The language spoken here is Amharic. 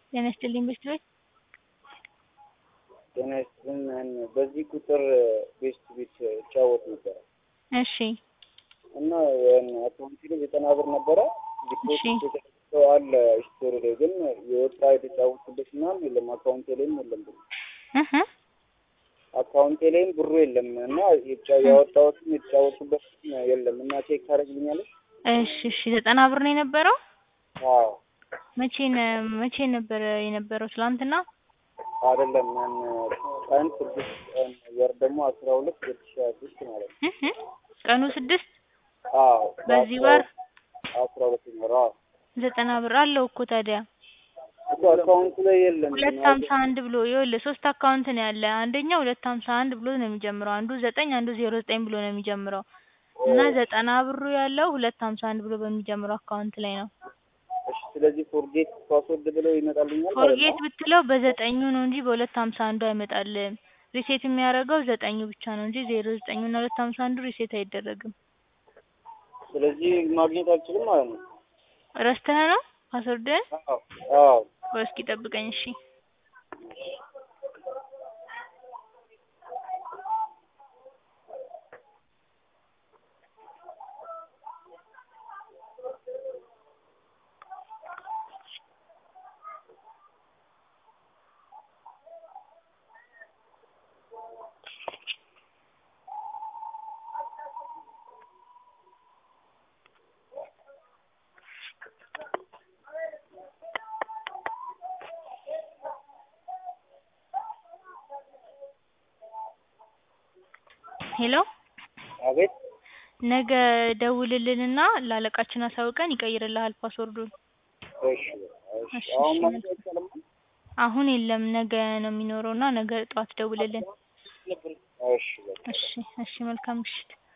ጤና ይስጥልኝ ቤስት ቤት ጤና ይስጥልን። በዚህ ቁጥር ቤስት ቤት እጫወት ነበረ እሺ እና አካውንቲ ላይ ዘጠና ብር ነበረ ዲፖዚት እሺ። የተደረገው አለ ስቶሪ ላይ ግን የወጣ የተጫወትኩበት ምናምን የለም። አካውንቴ ላይም የለም ብሩ እህ አካውንቴ ላይም ብሩ የለም እና የጫ- ያወጣሁትም የተጫወትኩበት የለም እና ቼክ ታደርግልኛለሽ? እሺ እሺ ዘጠና ብር ነው የነበረው አዎ መቼ ነ- መቼ ነበረ የነበረው ትላንትና አይደለም ያን ቀን ስድስት ቀን ወር ደግሞ አስራ ሁለት ሁለት ሺህ ሀያ ሶስት ማለት ነው። እህ ቀኑ ስድስት አዎ በዚህ ወር አስራ ሁለት ወር አዎ ዘጠና ብር አለው እኮ ታዲያ እኮ አካውንቱ ላይ የለም። ሁለት ሀምሳ አንድ ብሎ ይኸውልህ ሶስት አካውንት ነው ያለ አንደኛው ሁለት ሀምሳ አንድ ብሎ ነው የሚጀምረው አንዱ ዘጠኝ አንዱ ዜሮ ዘጠኝ ብሎ ነው የሚጀምረው እና ዘጠና ብሩ ያለው ሁለት ሀምሳ አንድ ብሎ በሚጀምረው አካውንት ላይ ነው እሺ ስለዚህ ፎርጌት ፓስወርድ ብለው ይመጣልኛል ማለት ፎርጌት ነው። ብትለው በዘጠኙ ነው እንጂ በሁለት ሀምሳ አንዱ አይመጣልህም ሪሴት የሚያደርገው ዘጠኙ ብቻ ነው እንጂ ዜሮ ዘጠኙ እና ሁለት ሀምሳ አንዱ ሪሴት አይደረግም ስለዚህ ማግኘት አልችልም ማለት ነው። ረስተህ ነው ፓስወርድህን አዎ አዎ ቆይ እስኪ ጠብቀኝ እሺ ሄሎ አቤት ነገ ደውልልንና ለአለቃችን አሳውቀን ይቀይርልሃል ፓስወርዱን እሺ እሺ እሺ አሁን እሺ ማግኘት አይቻልም? አሁን የለም ነገ ነው የሚኖረው እና ነገ ጠዋት ደውልልን እሺ በቃ እሺ እሺ መልካም ምሽት